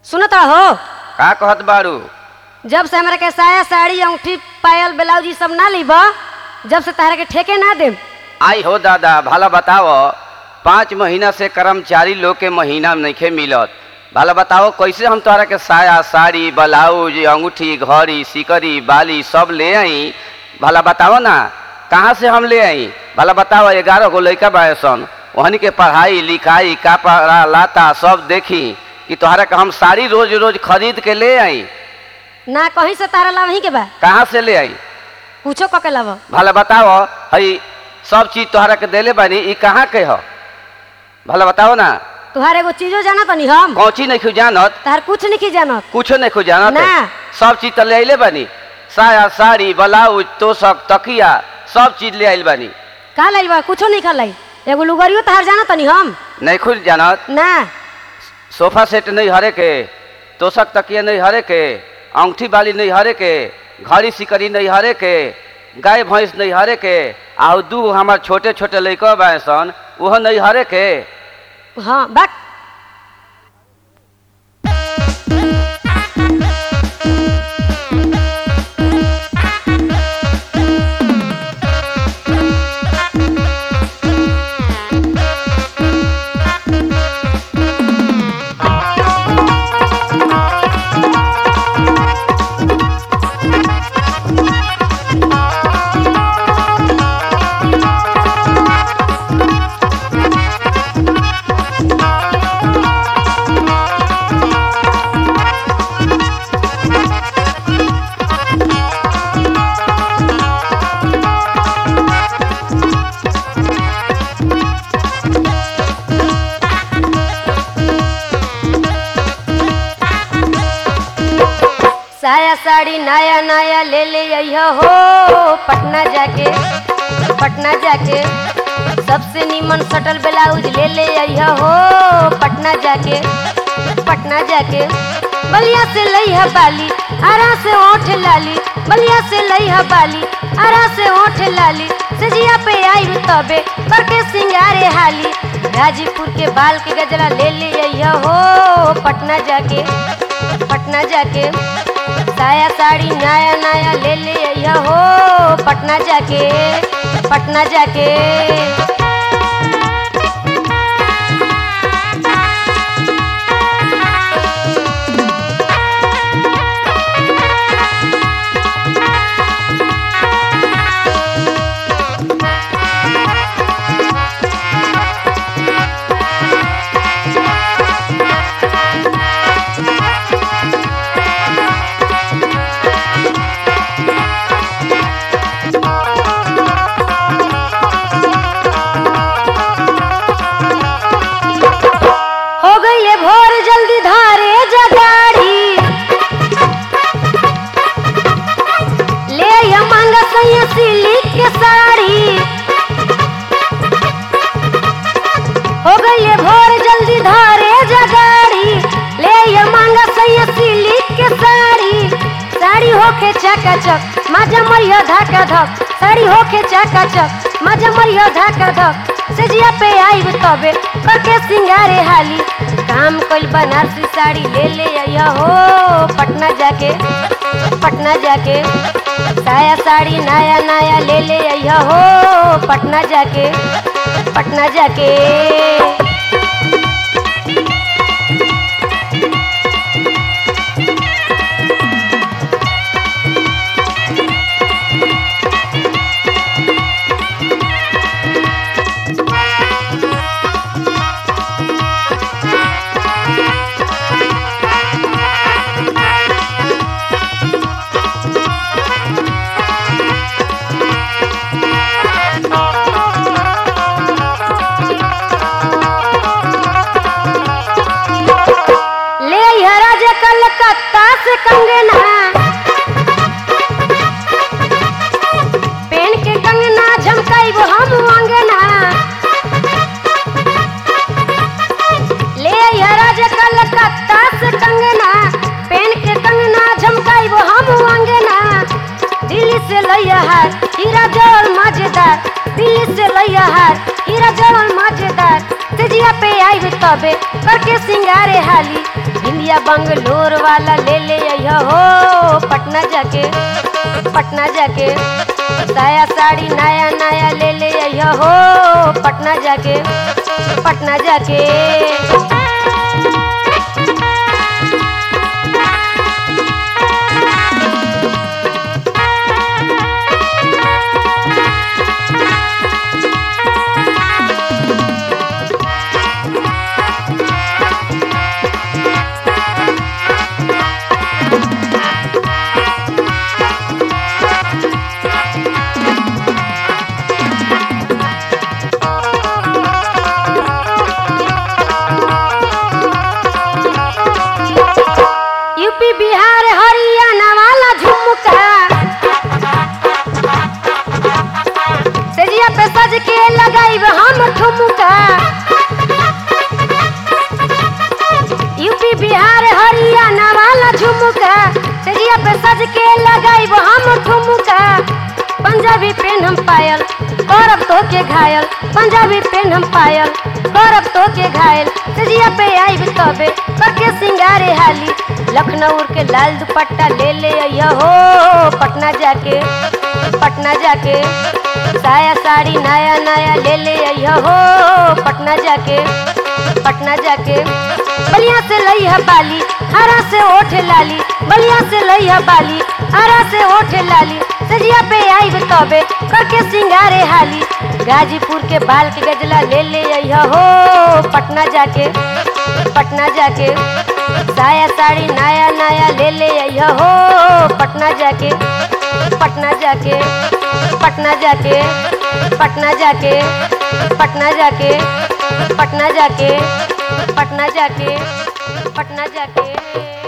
सुनत हो का कहत बारू जब से हमरा के साया साड़ी अंगूठी पायल ब्लाउज ई सब ना लीब जब से तारा के ठेके ना देम आई हो दादा भला बताओ पाँच महीना से कर्मचारी लोग के महीना में नइखे मिलत भला बताओ कैसे हम तोहरा के साया साड़ी ब्लाउज अंगूठी घड़ी सिकरी बाली सब ले आई भला बताओ ना कहाँ से हम ले आई भला बताओ ग्यारह गो लड़का बायसन वहनी के पढ़ाई लिखाई कपड़ा लाता सब देखी कि तोहरा के हम साड़ी रोज रोज खरीद के ले आई ना कहीं से तारा लाभ के बा कहाँ से ले आई पूछो क के लाभ भला बताओ हई सब चीज तोहरा के देले बानी ई कहाँ के हो भला बताओ ना तुहार एगो चीजो जाना तनी हम कौची नहीं खु जानत तार कुछ नहीं जानत कुछो नहीं खु जानत ना। सब चीज तो ले आइले बानी साया साड़ी ब्लाउज तोशक तकिया सब चीज ले आइल बानी का लाई बा कुछो नहीं खलाई एगो लुगरियो तार जाना तनी हम नहीं खुद जानत ना सोफा सेट नहीं हरे के तोशक तकिया नहीं हरे के अंगूठी बाली नहीं हरे के घड़ी सिकरी नहीं हरे के गाय भैंस नहीं हरे के आ दू हमार छोटे छोटे लड़का बासन उहो नहीं हरे के हाँ बाक साया साड़ी नया नया ले ले अइह हो पटना जाके पटना जाके सबसे नीमन सटल ब्लाउज ले ले अइह हो पटना जाके पटना जाके बलिया से लइह बाली आरा से ओठ लाली बलिया से लइह बाली आरा से ओठ लाली सजिया पे आई तबे करके सिंगारे हाली गाजीपुर के बाल के गजरा ले ले अइह हो पटना जाके पटना जाके साया साड़ी नया नया ले ले अइह हो पटना जाके पटना जाके हो गई भोर जल्दी धारे जगाड़ी ले आइह मांगा सैया सिल्क के साड़ी हो गई भोर जल्दी धारे जगाड़ी ले आइह मांगा सैया सिल्क के साड़ी साड़ी होके चकाचक माजा मरिया धाका धक साड़ी होके चकाचक माजा मरिया धाका धक सजिया पे आईब तबे करके सिंगारे हाली काम कइल बनारसी साड़ी ले ले आइया हो पटना जाके पटना जाके साया साड़ी नया नया ले ले आइया हो पटना जाके पटना जाके ले आइह राजा कलकत्ता से कंगना पेन के कंगना झमकाइब हम अंगना ले आइह राजा कलकत्ता से कंगना पेन के कंगना झमकाइब हम अंगना दिल्ली से लइया हार हीरा जवल मजेदार दिल्ली से लइया हार हीरा जवल मजेदार तेजिया पे आइब तबे करके सिंगारे हाली रुपया बंगलोर वाला ले ले अइह हो पटना जाके पटना जाके साया साड़ी नया नया ले ले अइह हो पटना जाके पटना जाके यूपी बिहार हरियाणा वाला झुमका सेजिया पे सज के लगाइब हम ठुमका यूपी बिहार हरियाणा वाला झुमका सेजिया पे सज के लगाइब हम ठुमका पंजाबी पेन हम पायल करब तो के घायल पंजाबी पेन हम पायल करब तो के घायल सेजिया पे आइब तबे करके सिंगारे हाली लखनऊ के लाल दुपट्टा ले ले अइह हो पटना जाके पटना जाके साया साड़ी नया नया ले ले अइह हो पटना जाके पटना जाके बलिया से लइहा बाली हरा से ओठ लाली बलिया से लइहा बाली हरा से ओठ लाली सजिया पे आइब तबे करके सिंगारे हाली गाजीपुर के बाल के गजला ले ले अइह हो पटना जाके पटना जाके साया साड़ी नया नया ले ले अइह हो पटना जाके पटना जाके पटना जाके पटना जाके पटना जाके पटना जाके पटना जाके पटना जाके